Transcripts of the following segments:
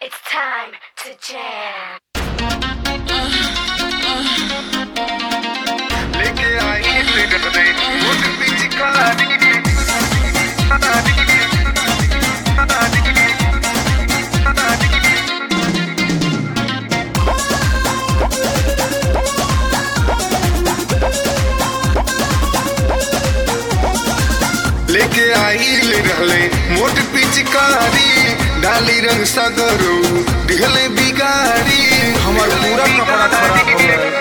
It's time to jam. लेके आई फिर रे मुझ बीच कलाड़ी लेके आई ले रहले मोट पिचकारी डाली रंग सगरो दिहले बिगाड़ी हमर पूरा कपड़ा खराब हो गए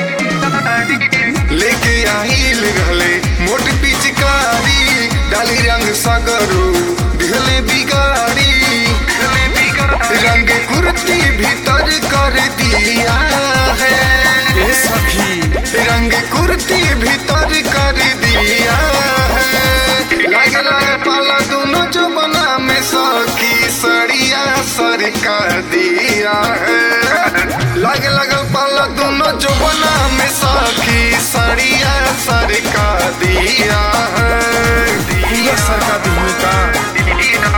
लेके आइल रहले मोट पिचकारी डाली रंग सगरो दिहले बिगाड़ी रंग कुर्ती भीतर कर दिया है ए सखी रंग कुर्ती भीतर कर दिया है लग लग पाला दोनों जो बना में सखी सड़िया सर कर दिया है लग लग पाला दोनों जो बना में सखी सड़िया सर का दिया है पूरा सर का दिहू का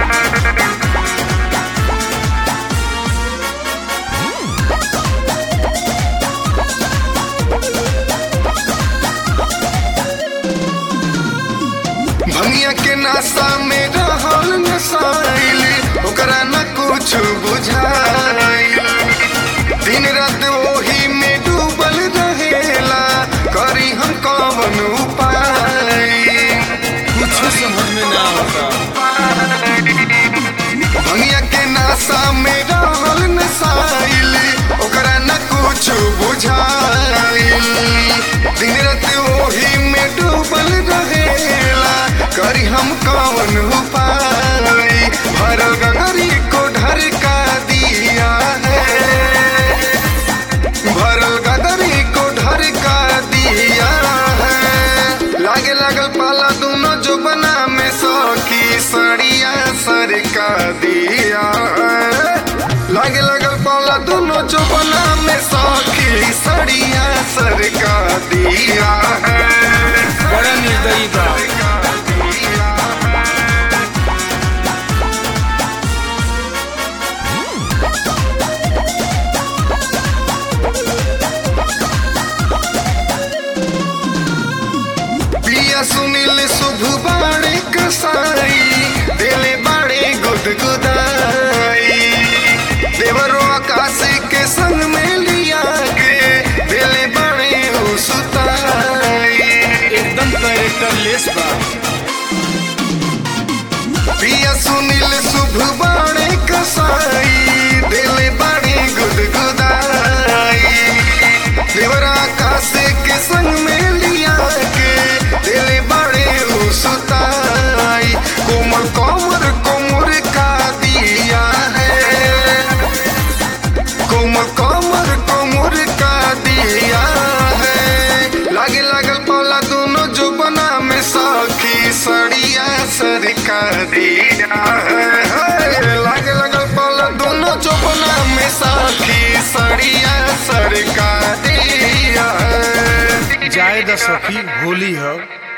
भमिया के नासा में रहल नसाइल ओकरा न कुछ बुझाइल दिन रात ओही में डूबल रहेला करी हम कवन उपाय कुछ समझ में ना आता भमिया के नासा में रहल नसाइल ओकरा न कुछ बुझाइल दिन रात ओही में डूबल रहेला करी हम कवन उपाय भरल गगरी को ढरका दिया है भरल गगरी को ढरका दिया है लागे लागल पाला दोनों जो बना में सखी सड़िया सर का दिया है लागे लागल पाला दोनों जो बना में सखी सड़िया सर का दिया है बड़ा निर्दयी बा पिया सुनील शुभ बाड़े कसाई दिले बाड़े गुदगुदाई देवरो आकाश के संग में लिया के दिले बाड़े उ सुताई एकदम कैरेक्टर लेस बा पिया सुनील शुभ बाड़े कसाई दिले बाड़े गुदगुदाई देवरा आकाश के संग में लिया के दिले बाड़े उ सुताई कोमल कोमर कोमर का दिया है कोमल कोमर कोमर का दिया है लागे लागल पाला दोनों जो बना में सखी सड़िया सर का दिया है लागे लागल पाला दोनों जो बना में सखी सड़िया सर का दिया है जाए द सखी होली है